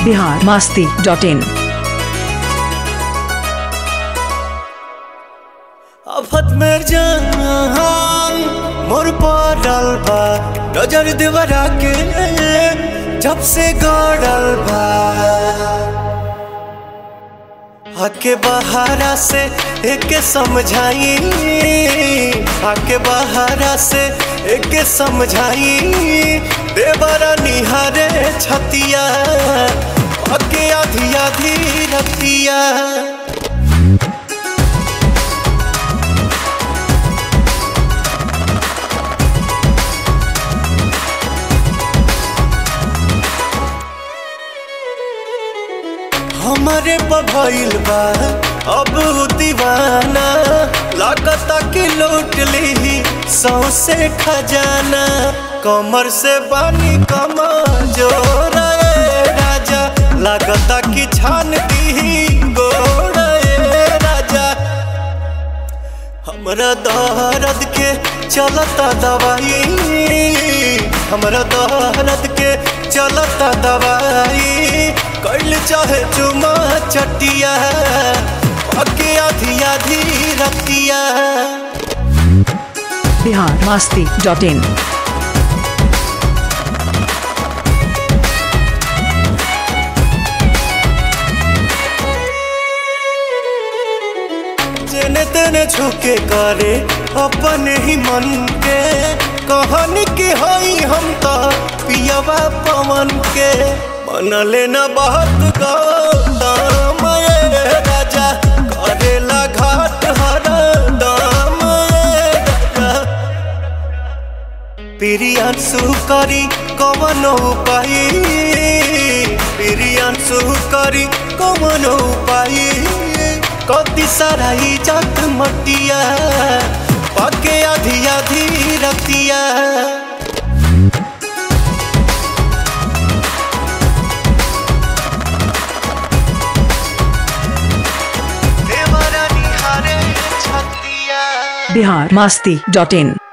Bihar Masti dot in आफत में जान मोर पड़ल बा नजर देवरा के जब से गड़ल बा आके बहारा से एक समझाई आके बहारा से एक समझाई देवरा निहारे छतिया आके आधी आधी रतिया हमारे पभइल बा अब उ दीवाना लागता कि लूट ली सौसे खजाना कमर से बानी कमा जोर राजा लागता कि छान दी गोड़ राजा हमरा दर्द के चलता दवाई हमरा दर्द के चलता दवाई कैल चाहे चुमा चटिया अके आधी आधी रतिया बिहार मास्ती डॉट इन जेने तेने झुके करे अपने ही मन के कहानी के हई हम तो पियवा पवन के मन लेना बहुत गौतम ये राजा करेला घाट हर दाम ये राजा प्रियांशु करी कवन उपाय प्रियांशु करी कवन उपाय कति सारा इज्जत मटिया पके आधी आधी रतिया देवरा निहारे छतिया बिहार मास्ती डॉट इन